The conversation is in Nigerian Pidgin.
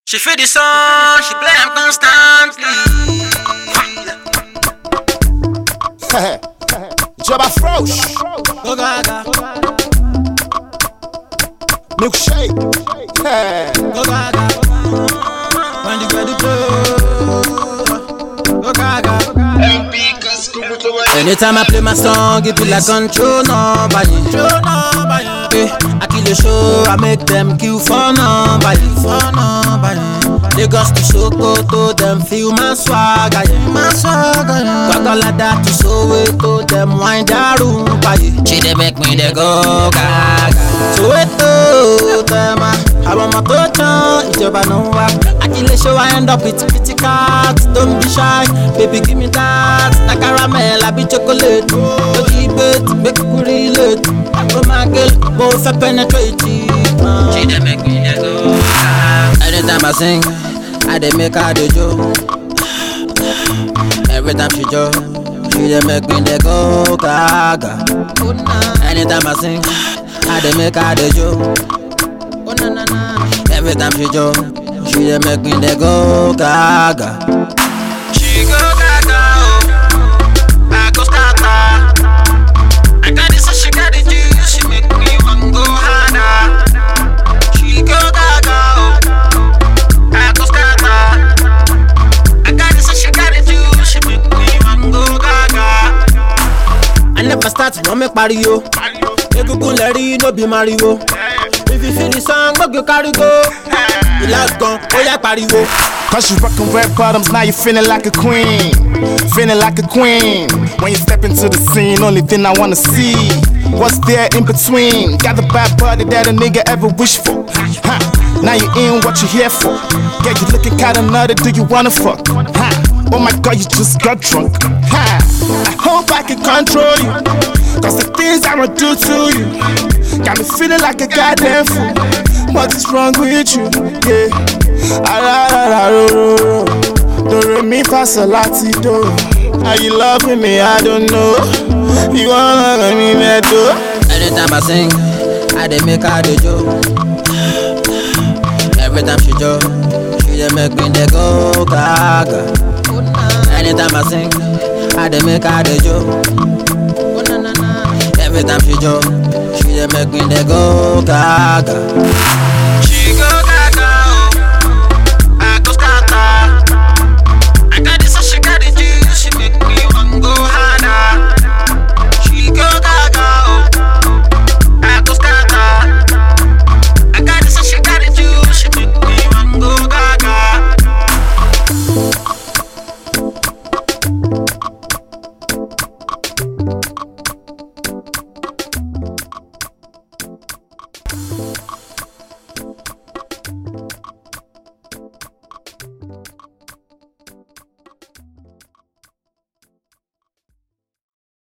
She feel the song, she play am constantly. Jabba Frosh, Go gaga, milkshake. Yeah. go gaga. When the girl blow, go gaga. Anytime I play my song, it be like control nobody. Eh, I kill the show, I make them kill for nobody. For nobody. Lagos to Sokoto, them feel my swagger. Yeah. My swagger. Yeah. Kwakwalada to Soweto, them wind that room. Yeah. She dey make me dey go gaga. Soweto, them ah, àwọn ọmọ tó tán ìjọba ló ń wá. Akílẹ̀ show I end up with pretty cats, don't be shy, baby give me that. Na caramel àbí chocolate, lójú ibet, make you relate. Oh my girl, mo fẹ́ penetrate. Uh. She dey make me dey go gaga. Anytime I sing, I dey make her dey jo. Every time she jo, she dey make me dey go gaga. Anytime I sing, I dey make her dey jo. Oh na na na. Every time she jo, she dey make me dey go gaga. She go gaga oh, I go scatter. I got this, so she got the juice, she make me want go harder. She go gaga oh, I go scatter. I got this, so she got the juice, she make me want go gaga. I never start wọ́n mi pariwo. Egungun lẹ rí no be mariwo. If you feel the song, gbọ́dọ̀ kárí go. Ìlà gan, ó yá pariwo. Cause you rockin' red bottoms, now you feeling like a queen. Feeling like a queen. When you step into the scene, only thing I wanna see. What's there in between? Got the bad body that a nigga ever wish for. Huh. Now you in what you here for. Yeah, you looking kinda nutty, do you wanna fuck? Huh. Oh my god, you just got drunk. Huh. I hope I can control you. Cause the things I'ma do to you got me feeling like a goddamn fool. What is wrong with you? Yeah. Ararararoro. Do re mi fa sol lati do. Are you loving me? I don't know. You wanna let me medo? Anytime I sing, I dey make her dey jo. Every time she jo, she dey make me dey go gaga. Anytime I sing, I dey make her dey jo. Every time she jo, she dey make me dey go gaga. She go